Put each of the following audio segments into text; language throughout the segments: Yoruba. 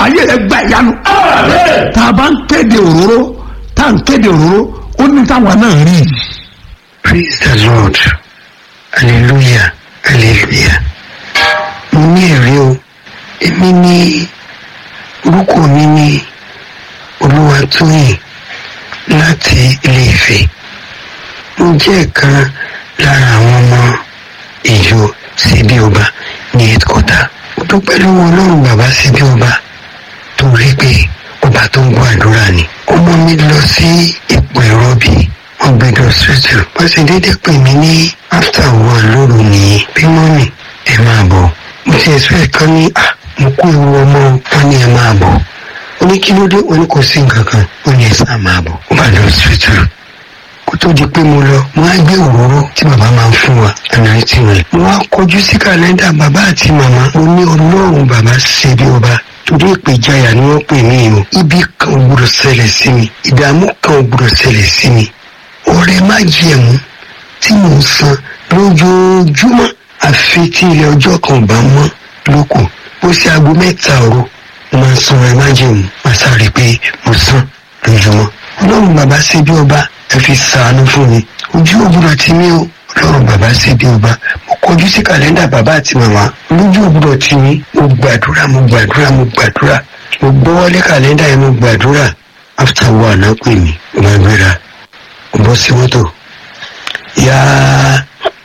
ayé rẹ gba ìyanu tá a bá ń kéde òróró tá a ń kéde òróró ó ní táwọn náà rí i. praise the lord hallelujah hallelujah mo ní ẹ̀rí o èmi ní orúkọ mi ní olúwatóyìn láti ilé Ifẹ̀ mo jẹ́ ìkan lára àwọn ọmọ ìjọ síbí ọba ní headquarter mo dúpẹ́ lọ́wọ́ ọlọ́run bàbá síbí ọba torí pé ọba tó ń gbọ́ àdúrà ni ọmọ mi lọ sí ipò ìrọbí wọn gbé lọ sójú wọn sì déédéé pè mí ní after one lóru nìyí bí mọ́mì ẹ máa bọ̀ mo ti ẹ̀sùn ẹ̀ kan ní à mo kó ewu ọmọ wọn ní ẹ máa bọ̀ ó ní kí ló dé wọn ní kò sí nǹkan kan ó ní ẹ sáà máa bọ̀ ó bá lọ sójú kó tó di pé mo lọ mo á gbé òróró tí bàbá máa ń fún wa ànáìtì rẹ mo wá kọjú sí kàlẹ́ndà bàbá àti màmá mo ní ọlọ́run bàbá ṣe bí ọba torí ìpèjáyà ni wọ́n pè mí o ibi kan ò gbọdọ̀ ṣẹlẹ̀ sí mi ìdààmú kan ò gbọdọ̀ ṣẹlẹ̀ sí mi ọrẹ má jẹ̀mú tí mò ń san lójoojúmọ́ àfi tí ilé ọjọ́ kan ò bá mọ́ lóko ó ṣe aago mẹ́ta òru mo máa ń san ọrẹ má jẹ̀mú máa sáré pé mo san lójúmọ́ ọlọ́run bàbá ṣe bí ọba ẹ fi ṣàánú fún mi ojú ògbúdọ̀ tí mi ó ọlọ́run bàbá ṣe bí ọba mo kọjú sí kàlẹ́ndà bàbá àti màmá lójú ògbúdọ̀ tí mi mo gbàdúrà mo gbàdúrà mo gbàdúrà mo gbọ́wọ́lé kàlẹ́ndà yẹn mo gbàdúrà after one náà pè mí mo máa gbéra mo bọ́ sí mọ́tò yáá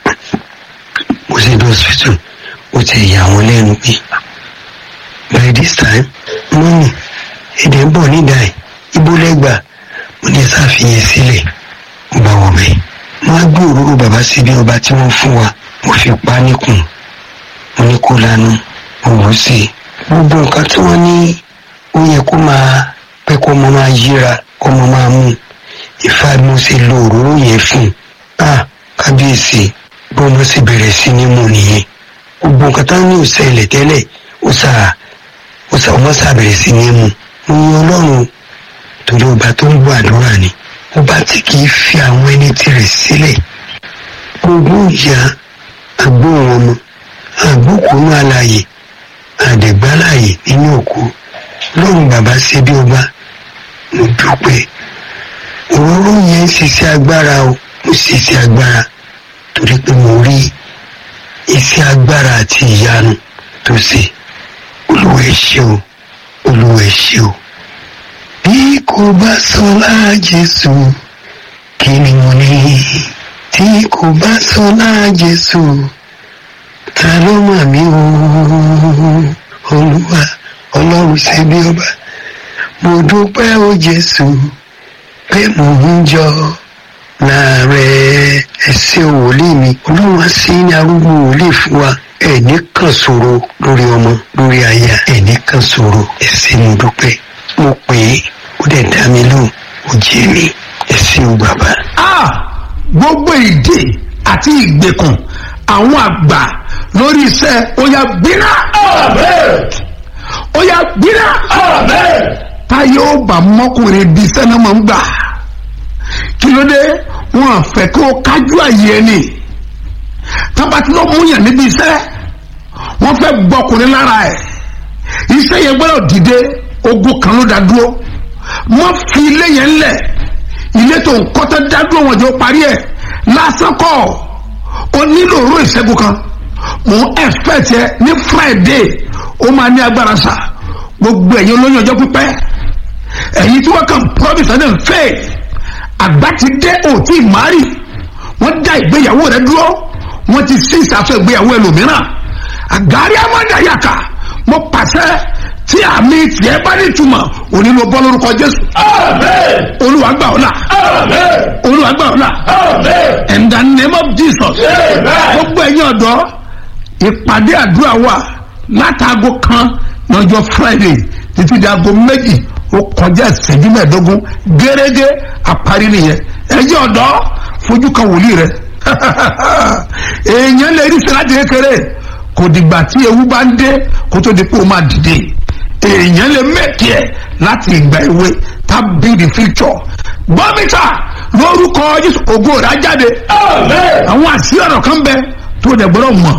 mo sì dé hospital ó ti yà wọ́n lẹ́nu pé by this time mọ́mì èdè ń bọ̀ nídàá ẹ̀ ibo lẹ́gbàá mo ní ṣàfihàn sílẹ̀ mo bá wọ̀ bẹ́ẹ̀ wọ́n á gbé òróró bàbá síbi ọba tí wọ́n fún wa mo fi pa níkùn mo ní kó lanu mo wò ó sí i gbogbo nǹkan tí wọ́n ní ó yẹ kó máa pẹ́ kó ọmọ máa yíra kó ọmọ máa mú ìfà mo ṣe lo òróró yẹn fún un ah kábíyèsí bí wọ́n sì bẹ̀rẹ̀ sí ní mú nìyẹn gbogbo nǹkan táwọn ní òṣèlè tẹ́lẹ̀ ó sà ó sà ọmọ sà bẹ̀rẹ̀ sí ní mú mo ní ọlọ́run torí ọba tó ń gbọ́ àdúrà ni ọba tí kì í fi àwọn ẹni tirẹ̀ sílẹ̀ gbogbo ìyá agbóhùn ọmọ àgbókùnú alààyè àdẹ̀gbálàyè nínú òkú lọ́run bàbá ṣe bí ọba mo dúpẹ́ òróró yẹn ń ṣiṣẹ́ agbára o mo ṣiṣẹ́ agbára torí pé mo rí iṣẹ́ agbára àti ìyanu tó ṣe olúwa ẹ ṣé o olúwa ẹ ṣé o bí kò bá sọlá jésù kí ni mo ní tí kò bá sọlá jésù ta ló mà mí o olúwa ọlọ́run ṣe bí ọba mo dúpẹ́ o jésù pé mò ń jọ láàrẹ ẹsẹ wòlíì mi ọlọ́run á sí ní arúgbó wòlíì fún wa ẹ̀ní kan ṣòro lórí ọmọ lórí aya ẹ̀ní kan ṣòro ẹsẹ mo dúpẹ́ mo pè é ó dẹ̀ dá mi lóhùn ó jẹ́ mi ẹsẹ o bàbá. Ah, gbogbo ìdè àti ìgbèkùn àwọn àgbà lórí iṣẹ́ ó yá gbiná. ó yá gbiná. táyé ó bá mọ́kùnrin di iṣẹ́ náà máa ń gbà kí ló dé wọn à fẹ́ kó kájú àyè ẹni tábàtí ló mú yàn níbi iṣẹ́ wọ́n fẹ́ gbọ́kùnrin lára ẹ̀ iṣẹ́ yẹn gbọ́dọ̀ dìde ogun kan ló dá dúró wọ́n fi ilé yẹn lẹ̀ ilé tó ń kọ́tọ́ dá dúró wọn jọ parí ẹ̀ lásán kọ́ ó nílò òró ìṣẹ́gun kan mò ń expect ẹ ní friday ó máa ní agbára sà gbogbo ẹ̀yin olóyún ọjọ́ pípẹ́ ẹ̀yin tí wọ́n kàn promise and faith àgbà ti dé òtí ìmárì wọ́n dá ìgbéyàwó rẹ dúró wọ́n ti sí ìsàfẹ́ ìgbéyàwó ẹlòmíràn àgárí amádàyàkà mo pàṣẹ tí àmì tiẹ̀ bá ní túmọ̀ òní ló bọ́ lórúkọ jésù. olúwa gbà ọ́ là. olúwa gbà ọ́ là. in the name of jesus. gbogbo ẹ̀yin ọ̀dọ́ ìpàdé àdúrà wà látàgò kan lọ́jọ́ friday títí di aago méjì ó kọjá ìṣẹ́jú mẹ́ẹ̀ẹ́dógún gẹ́gẹ́ àparí nìyẹn ẹ̀yin ọ̀dọ́ fojú kan wòlíì rẹ̀ èèyàn lè rí sẹ́láàtì kékeré kò dìgbà tí ewu bá ń dé kó tó di pé ó máa dìde èèyàn lè mẹ́kì ẹ̀ láti ìgbà èwe tá build the future bọ́mítà lórúkọ jésù ògo rẹ̀ á jáde àwọn àṣírí ọ̀rọ̀ kan bẹ tó dẹ̀ gbọ́dọ̀ mọ̀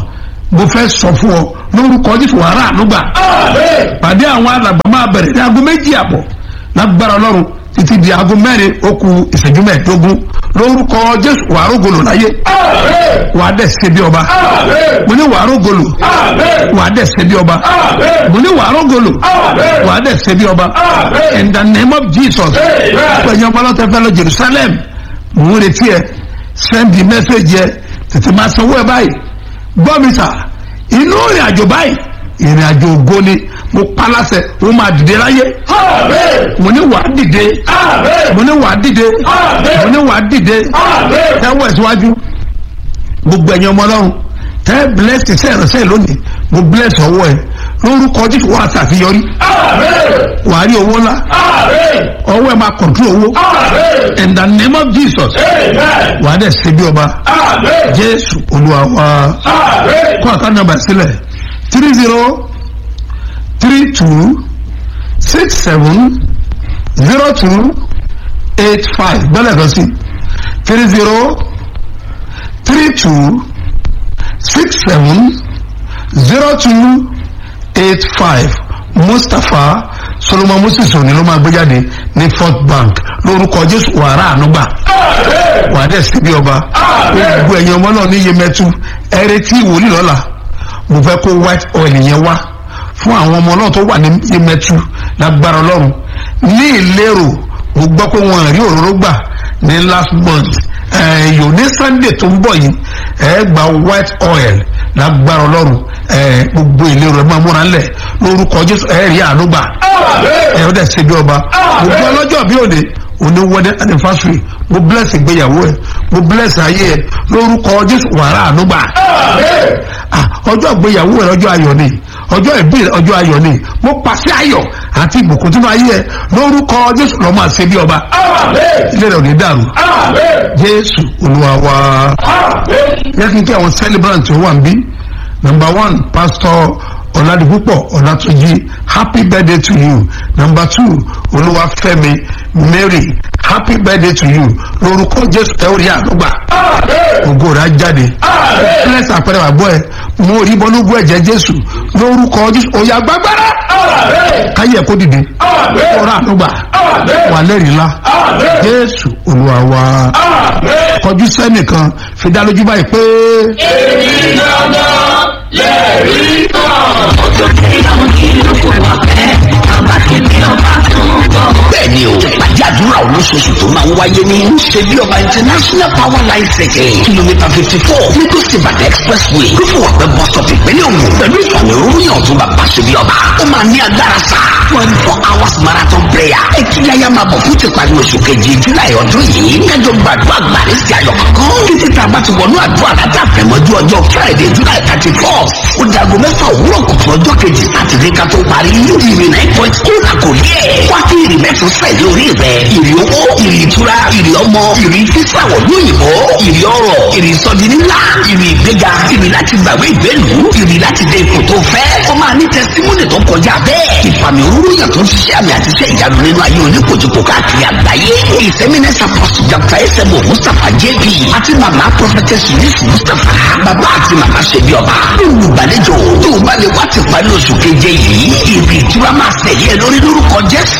mo fẹ́ sọ fún ọ lórúkọ jésù wàrà ànúgbà pàdé àwọn alàgbà máa bẹ̀rẹ̀ ní aago méjì àbọ̀ lágbára ọlọ́run títí di aago mẹ́rin ó ku ìṣẹ́jú mẹ́ẹ̀ẹ́dógún lórúkọ jésù wàá rògbòlò láyé wàá dẹ̀ ṣe bí ọba mo ní wàá rògbòlò wàá dẹ̀ ṣe bí ọba mo ní wàá rògbòlò wàá dẹ̀ ṣe bí ọba in the name of jesus pẹ̀lú ọmọ ọlọ́tẹ̀ fẹ́ lọ jerusalem mò ń retí ẹ send the message yẹ tètè máa sanwó ẹ báyìí gbọ́ mi sà inú ìrìn àjò báyìí ìrìn àjò ògo ni mo palasẹ mo máa dìde láyé mo ní wàá dìde mo ní wàá dìde mo ní wàá dìde tẹ́wọ́ ẹ̀síwájú gbogbo ẹ̀yin ọmọ ọlọ́run tẹ́ bless iṣẹ́ ìránṣẹ́ lónìí mo bless ọwọ́ ẹ lórúkọ jésù wàá ṣàfihàn wàá rí owó ńlá ọwọ́ ẹ máa control owó in the name of jesus wàá dẹ̀ ṣe bí ọba jésù olúwa wa kó àká nàmbà sílẹ̀ three zero three two six seven zero two eight five gbọ́dọ̀ kan sí three zero three two six seven zero two eight five mustapha solomon moses òní ló máa gbé jáde ní fort bank lórúkọ jésù wàrà ànúgbà wàá dẹ̀ sí bí ọba gbogbo ẹ̀yin ọmọ náà ní yemẹtu ẹrẹ́tí ìwòlí lọ́la mo fẹ́ kó white oil yẹn wá fún àwọn ọmọ náà tó wà ní yemẹtu lágbára ọlọ́run ní ìlérò mo gbọ́ pé wọn rí òróró gbà ní last month ẹ̀yọ́ ní sunday tó ń bọ̀ yìí ẹ gba white oil lágbára ọlọ́run ẹ gbogbo ìlérò ẹ máa múra ńlẹ̀ lórúkọ jésù ẹ rí àánú gbà ẹ ó dẹ̀ ṣe bí ọba gbogbo ọlọ́jọ́ bí òde òní wedding anniversary mo bless ìgbéyàwó ẹ mo bless ayé ẹ lórúkọ jésù wàrà àánú gbà ọjọ́ ìgbéyàwó ẹ ọjọ́ ayọ̀ ni ọjọ́ ìbí ọjọ́ ayọ̀ ni mo pàṣẹ ayọ̀ àti ìbùkún tó máa yẹ lórúkọ jésù lọ́ máa ṣe bí ọba ilé rẹ̀ ò ní dàrú jésù olúwa wa yẹ kí n kí àwọn celebrant tó wà ń bí number one pastor ọ̀làdìpúpọ̀ ọ̀làtúnjì happy birthday to you number two olúwafẹ́mi mary happy birthday to you lórúkọ jésù ẹ ó rí àdúgbà ògo rẹ̀ á jáde bless àpẹẹrẹ wà gbọ́ ẹ mo rí bọ́núgbó ẹ̀jẹ̀ jésù lórúkọ jésù òyà gbàgbára káyẹ̀ kó dìde ọ̀rọ̀ àdúgbà wà lẹ́rìí ńlá jésù olúwa wa kọjú sẹ́nìkan fi dá lójú báyìí pé. èmi dandan lẹ́rìí kan. ọjọ́ tí àwọn kìlọ̀ kò wá pẹ́ bàbá kìíní ọba tó ń bọ̀. bẹ́ẹ̀ni o ìpàdé àdúrà olóṣooṣù tó máa ń wáyé ní ṣebí ọba international power line city kìlómítà fifty four lagos ibadan expressway lófùwàpẹ bus stop ìpínlẹ̀ ògùn pẹ̀lú ìfàmì òróyìn tó bàbá ṣebí ọba ó máa ní agbára sá twenty four hours marathon prayer ẹtúyáyá máa bọ̀ fún tìparí oṣù kejì july ọdún yìí kájọ gbàdúrà gbàrí sí ayọ̀ kankan títí tá a bá ti wọnú àdúrà láti àfẹ̀mọ́jú ọjọ́ friday july thirty four ó dago mẹ́fà òwúrọ̀ kùtù ọjọ́ kejì sátidé ká tó parí ìrìn nine point ó là kò rí ẹ̀ wá kí ìrìn mẹ́tò sẹ́yìn orí rẹ̀ ìrì owó ìrì ìtura ìrì ọmọ ìrì fífàwọ̀ lóyìnbó ìrì ọrọ̀ ìrì sọdínlá ìrì ìgbéga ìrì láti gbàgbé ìgbélu ìrì láti dé ipò tó fẹ́ ó máa ní tẹsítímọ́nì tó kọjá bẹ́ẹ̀ ìfàmì òróró yàn tó ń ṣiṣẹ́ àmì àti iṣẹ́ ìyanu nínú ayé oníkojúkò káàkiri àgbáyé ìsẹ́mínẹ́sà pọ̀sì dr esebo mustapha jp àti màmá prophetess yusuf mustapha bàbá àti màmá ṣẹbi ọba olùgbàlejò tó o bá lè wá ti parí oṣù keje yìí ìrì ìtura máa ṣẹ̀yẹ lórí lórúkọ jésù